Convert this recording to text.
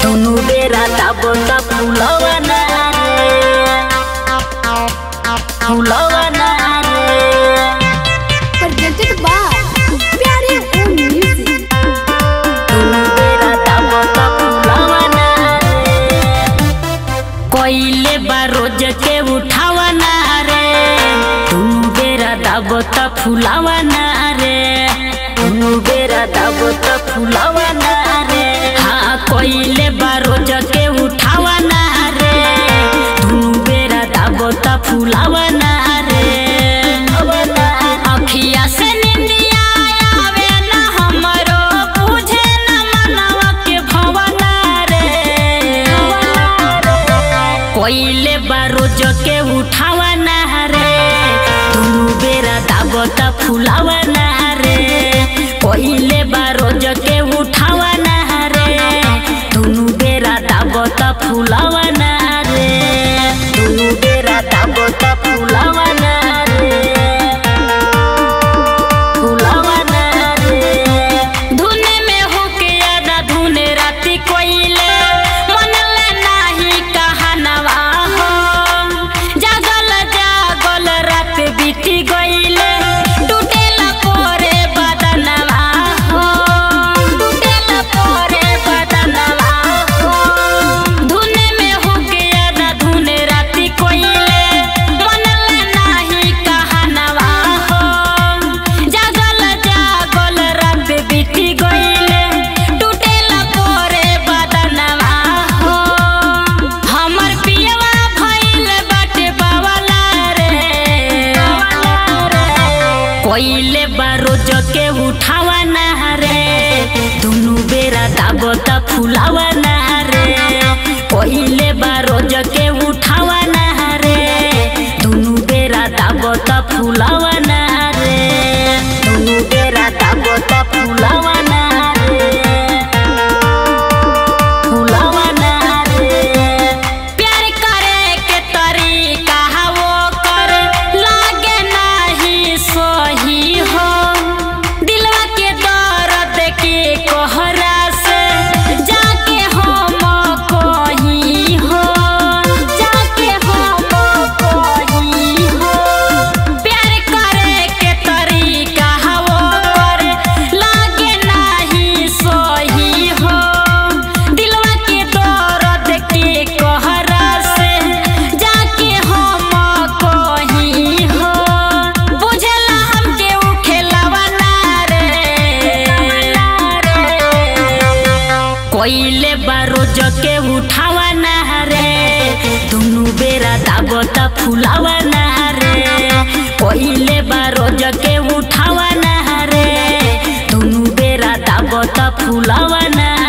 दुनु बेरा दाबो त फुलवा ना रे फुलवा ना रे presented by Pyare Om Music. दुनु बेरा दाबो त फुलवा ना रे कोइले बा रोज के उठावा ना रे दुनु बेरा दाबो त फुलावा ना रे दुनु बेरा दाबो त फुलावा ना रे हाँ कोइले बा रोज के उठावा ना रे दुनु बेरा दाबो त फुलावा ना रे अखिया से निंदिया आवे ना हमरो बुझे ना मनवा के भवना रे कोइले बारोज के उठावा ना रे दुनु बेरा दाबो त फुलावा ना रे कोइले बारोज के उठावा ना रे दुनु बेरा दाबो त फुलावा ना रे दुनु बेरा दाबो त फुलावा ना रे फुलावा ना रे धुने में होके आदा धुने राती कोइले मनले नाही कहानवा हो जागल जागल रात बीती गइले टूटेला पोरे बदनवा हो टूटेला पोरे बदनवा हो धुने में होके आदा धुने राती कोइले मनले नाही कहानवा हो जागल जागल रात बीती गइले टूटेला पोरे बदनवा हो हमर पियवा भइल बाटे बावला रे कोइले बारोज के उठावा ना रे दुनु बेरा दाबो त फुलावा ना रे कोइले बारोज के उठावा ना रे दुनु बेरा दाबो त फुलावा ना रे दुनु बेरा दाबो त फुलावा ना रे फुलावा ना रे प्यार करे के तरीका वो कर लागे नाही सही हो दिलवा के दर्द के कोहरा से जाके हम कहीं हो जाके हम कहीं हो प्यार करे के तरीका वो कर लागे नाही सही हो दिलवा के दर्द के कोहरा से जाके हम कहीं हो बुझला हमके उ खेलवा ना रे कोइले बारोज के उठावा ना रे दुनु बेरा दाबो त फुलावा ना रे कोइले बारोज के उठावा ना रे दुनु बेरा दाबो त फुलावा ना